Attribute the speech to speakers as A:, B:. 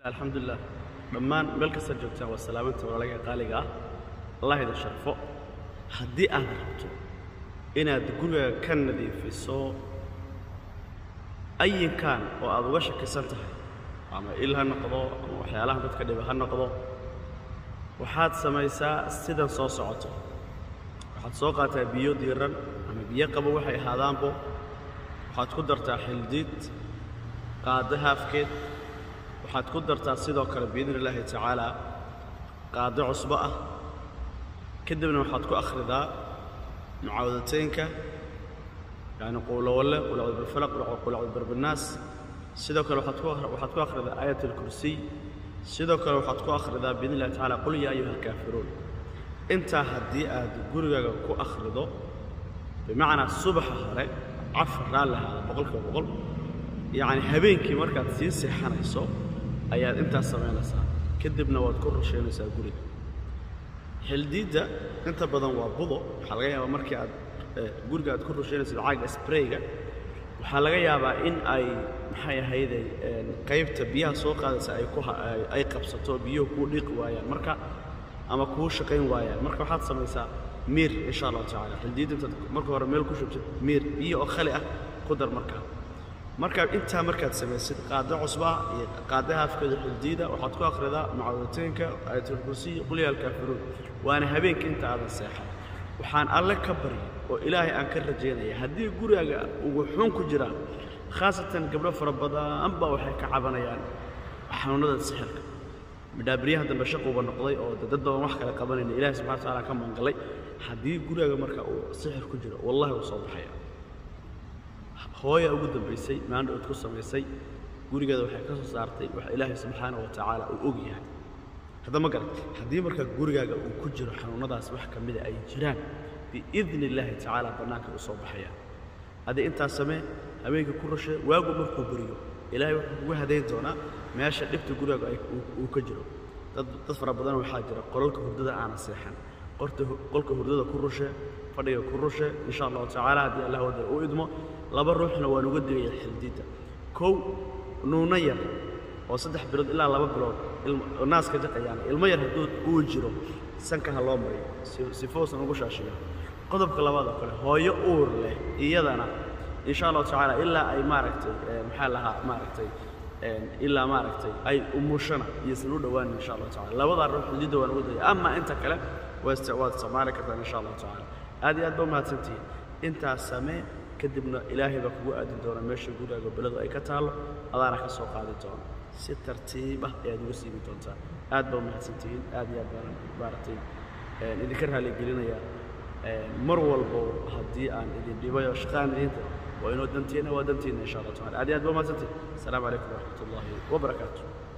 A: alxamdulilah dhammaan meel kasta joogtaan waa salaamanta walaalaga qaaliga ah allah idin sharfo haddii aad rabto inaad guriga ka nadiifiso ayinkan oo aad uga shakisan tahay ama il ha noqdo ama waxyaalaha dadka dhiba ha noqdo waxaad samaysaa sidan soo socoto waxaad soo qaataa biyo diiran ama biyo qabo waxay ahaadaanbo waxaad ku dartaa xildiid qaado haafkeed waxaad ku dartaa sidoo kale biidni illaahi tacaala qaado cusbo ah kadibna waxaad ku akhridaa mucaawadateynka yacni qowlowalle qulacud bilfalaq qulacud birbinaas sidoo kale waxaad ku waxaad ku akhridaa aayat alkursiy sidoo kale waxaad ku akhridaa biidni illahi tacala qul yaa ayuha alkaafiruun intaa haddii aad gurigaaga ku akhrido bimacnaa subaxa hore cafar raalli ahaada boqolkiiba boqol yacni habeenkii markaad sii seexanayso ayaad intaas samaynaysaa kadibna waad ku rushaynaysaa guriga xildiidda inta badan waa budo waxaa laga yaabaa markii aad guriga aad ku rushaynaysid caaga sprayga waxaa laga yaabaa in ay maxay ahayday qaybta biyaha soo qaadaysa ay ku ay qabsato biyuhu kuu dhiiqi waayaan marka ama kuu shaqayn waayaan marka waxaad samaysaa miir insha allahu tacala xildiidda intaad marka hore meel ku shubtid miir biyo oo khali ah ku dar markaa markaa intaa markaad samaysid qaado cusbaa iyo qaado haafkeeda xildiida waxaad ku akhridaa mucaawadateynka aayatulkursiy qulya alkaafiruun waana habeenka inta aadan seexan waxaan alle ka baryay oo ilaahay aan ka rajaynaya haddii gurigaaga ugu xun ku jiraa khaasatan gabdho fara badan baa waxay ka cabanayaan xanuunnada sixirka midhaabaryaha dambe shaquuba noqday oo dad badan wax kale qabanayna ilahay subxana watacaala ka mangalay haddii gurigaaga marka uu sixir ku jiro wallahi wuu soo baxaya hooya ugu dambaysay maandha ood ku samaysay gurigeeda waxay ka soo saartay wax ilaahay subxaana wa tacaala uu og yahay hadda ma garan haddii marka gurigaaga uu ku jiro xanuunnadaas wax ka mida ay jiraan biidni illaahi tacaala bannaanka u soo baxaya adi intaas samee habeenkii ku rushe waagu markuu beriyo ilaahay wuxuu kugu hadayn doonaa meesha dhibta gurigaaga uu ka jiro dad dad fara badan waxaa jira qolalka hurdada aanan seexan qorta qolka hurdada ku rushe fadhiga ku rushe insha allahu tacaala haddii allah wada u idmo laba ruuxna waan uga digaya xildiidda kow nuuna yar oo saddex bilood ilaa laba bilood naaska jaqayaan ilmo yar hadduu uu jiro sanka ha loo mariyo sifousan ugu shaashiyo qodobka labaad oo kale hooyo uur leh iyadana insha allahu tacaala ilaa ay maaragtay maxaa lahaa maaragtay ilaa maaragtay ay umushana iyosan u dhowaan insha allahu tacala labadaa ruux xildiidda waan uga digaya ama inta kale waad isticmaali kartaan insha allahu tacaala aad iyo aad ba umahadsantihiin intaas samee kadibna ilaahay baa kugu aadin doona meesha gurigaaga beladu ay ka taallo adaana ka soo qaadi doona si tartiib ah ayaad uga siibi doontaa aad baa umahadsantihiin aad iyo aad baan maaragtay idinka raaligelinayaa mar walbo haddii aan idin dhibayo shaqaan idinta waa inoo dantiina waa dantiina insha allah tacala aad iyo aad baa umahadsantihiin asalaamu calaykum waraxmat ullaahi wabarakaatu